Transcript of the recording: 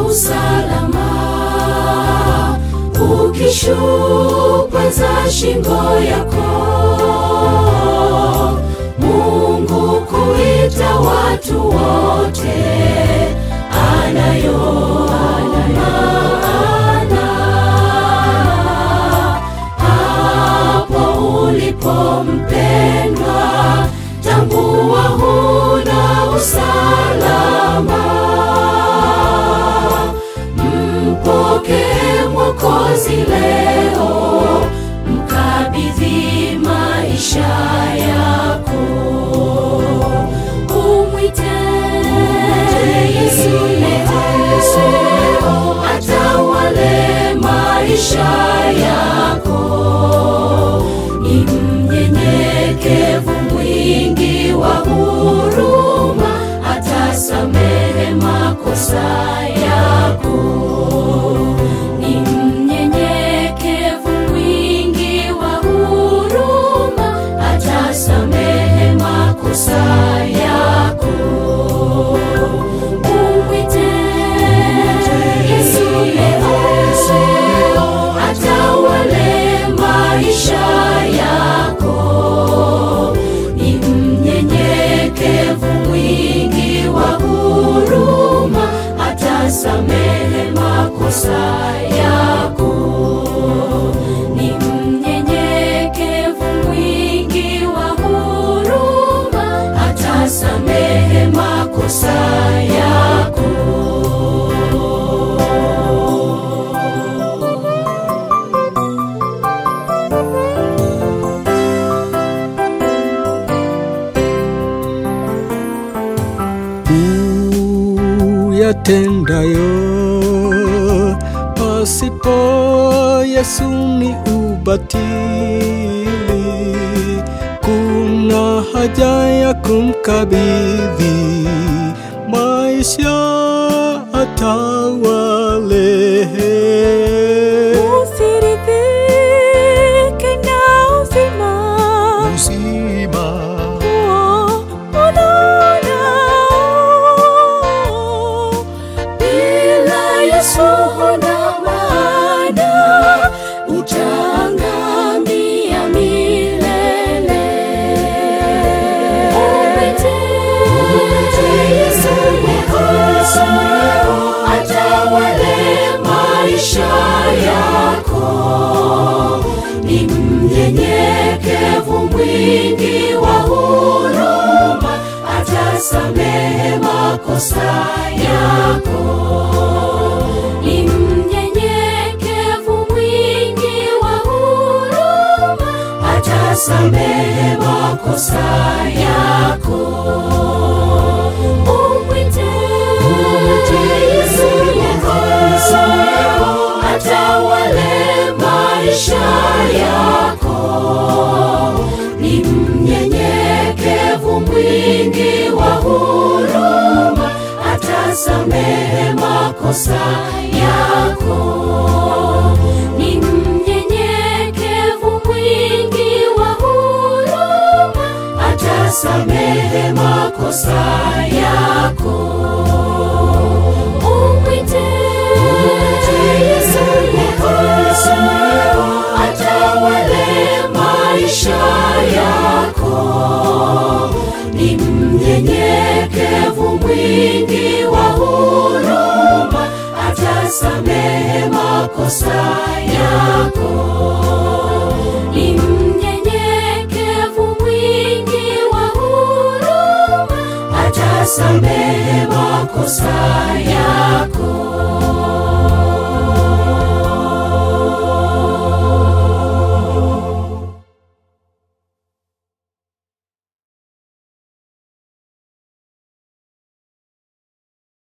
usalama ukishupweza shingo yako mungu kuita watu wote anayo maana hapo ulipo mpendwa tambua huna usalama mpokee mwokozi leo mkabidhi maisha yako umwite yesu leo atawale maisha yako ni mnyenyekevu mwingi wa huruma atasamehe makosa yako ni mnyenyekevu mwingi wa huruma atasamehe makosa yako umwite yesu leo atawale maisha yako ni mnyenyekevu mwingi wa huruma atasamehe makosa yako ni mnyenyekevu mwingi wa huruma atasamehe makosa yako uyatendayo pasipo Yesu ni ubatili. Kuna haja ya kumkabidhi maisha atawale. Usiridhike na uzima Uzima huo ulionao. bila Yesu huna maana, utaangamia milele. Umwite Yesu leo, atawale maisha yako. Ni mnyenyekevu mwingi wa huruma, atasamehe makosa yako. Ni mnyenyekevu mwingi wa huruma, atasamehe makosa yako. Umwite Yesu leo, atawale maisha yako ni mnyenyekevu mwingi wa huruma, atasamehe makosa yako. Ni mnyenyekevu mwingi wa huruma, atasamehe makosa yako. Umwite Yesu leo, atawale maisha yako. Ni mnyenyekevu mwingi wa huruma, atasamehe makosa yako. Ni mnyenyekevu mwingi wa huruma, atasamehe makosa yako.